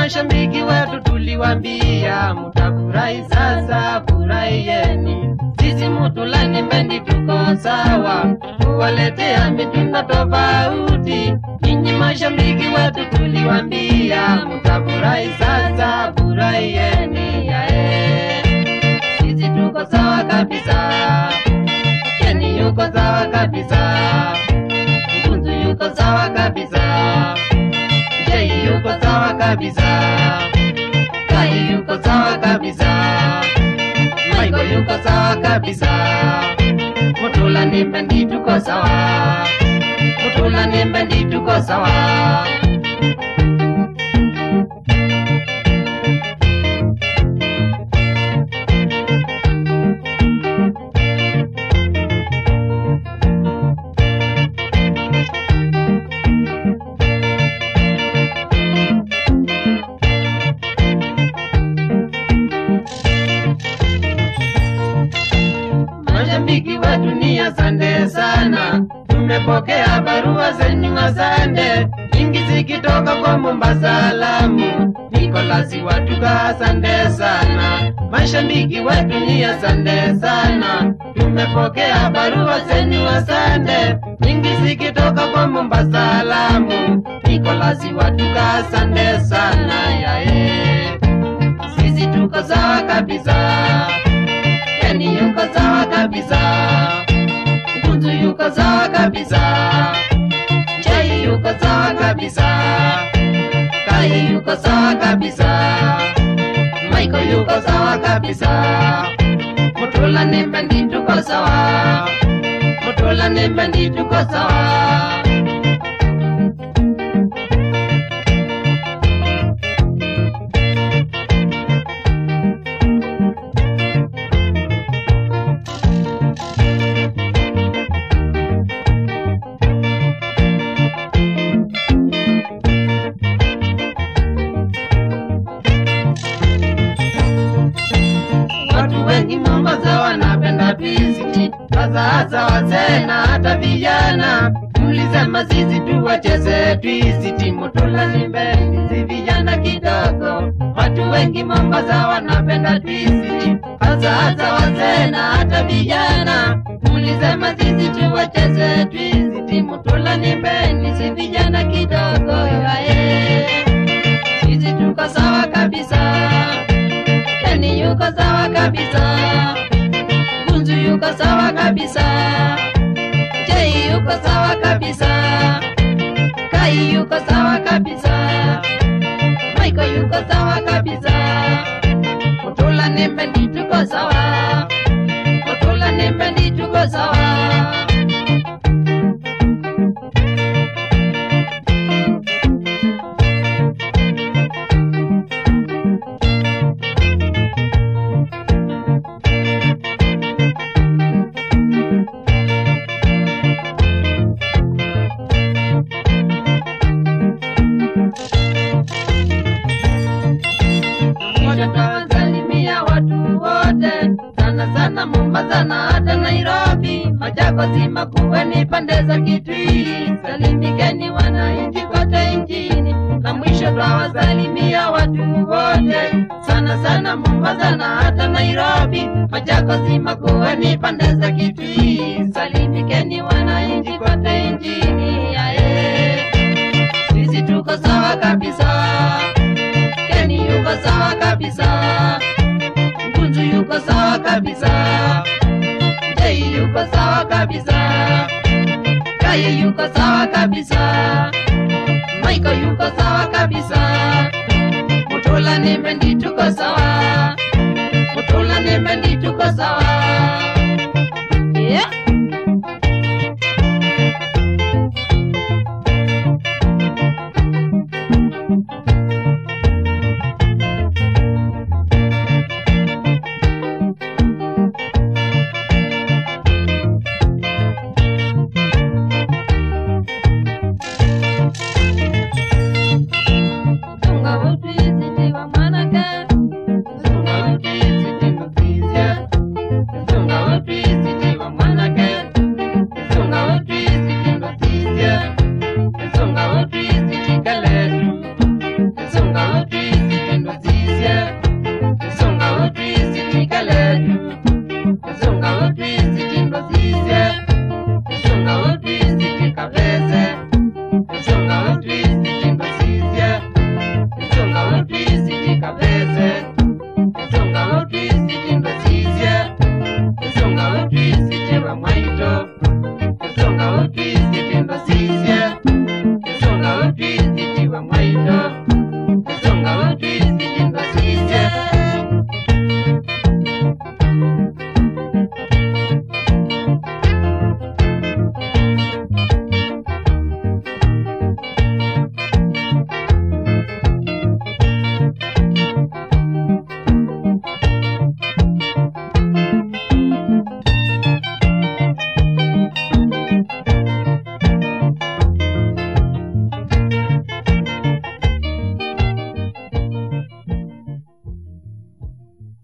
mashabiki wetu tuliwambia mutafurahi sasa, furahieni. Sisi Mutulani bendi tuko sawa, kuwaletea mitindo tofauti. Ninyi mashabiki wetu tuliwambia mutafurahi sasa, furahieni. Yae, sisi tuko sawa kabisa, Keni yuko sawa kabisa, Mkunzu yuko sawa kabisa, Jei yuko sawa kabisa, Kai yuko sawa kabisa, Maiko yuko sawa kabisa, Mutula ni bendi tuko sawa, Mutula ni bendi tuko sawa. Mashabiki wetu ni asante sana, tumepokea barua zenyu asante, nyingi zikitoka kwa Mombasa, Lamu, Nikolasi watuka asante sana. Mashabiki wetu ni asante sana, tumepokea barua zenyu asante, nyingi zikitoka kwa Mombasa, Lamu, Nikolasi watuka asante sana. Yae, sisi tuko sawa kabisa. Yani yuko sawa kabisa, Mkunzu yuko sawa kabisa, Chai yuko sawa kabisa, Kai yuko sawa kabisa, Maiko yuko sawa kabisa, Mutula ni bendi tuko sawa, Mutula ni bendi tuko sawa. Watu wengi Mombasa wanapenda visiti, hasa hasa wazee na hata vijana. Mlisema sisi tuwacheze twisiti, Mutula ni bendi, si vijana kidogo. Watu wengi Mombasa wanapenda twisiti, hasa hasa wazee na hata vijana. Mlisema sisi tuwacheze twisiti, Mutula ni bendi, si vijana kidogo. Yae, sisi tuko sawa kabisa. Keni yuko sawa kabisa, Gunzu yuko sawa kabisa, Jei yuko sawa kabisa, Kai yuko sawa kabisa, Maiko yuko sawa kabisa, Mutula ni bendi tuko sawa, Mutula ni bendi tuko sawa. Moja tawasalimia watu wote, sana sana Mombasa na hata Nairobi, Machakos, Makueni, pande za Kitui. Salimikeni wananchi kote nchini, na mwisho twawasalimia watu wote, sana sana Mombasa na hata Nairobi, Machakos, Makueni, pande za Kitui. Salimikeni wananchi kote nchini, aye, sisi tuko sawa kabisa. Keni yuko sawa kabisa, Mkunzu yuko sawa kabisa, Jei yuko sawa kabisa, Kai yuko sawa kabisa, Maiko yuko sawa kabisa, Mutula ni bendi tuko sawa, Mutula ni bendi tuko sawa.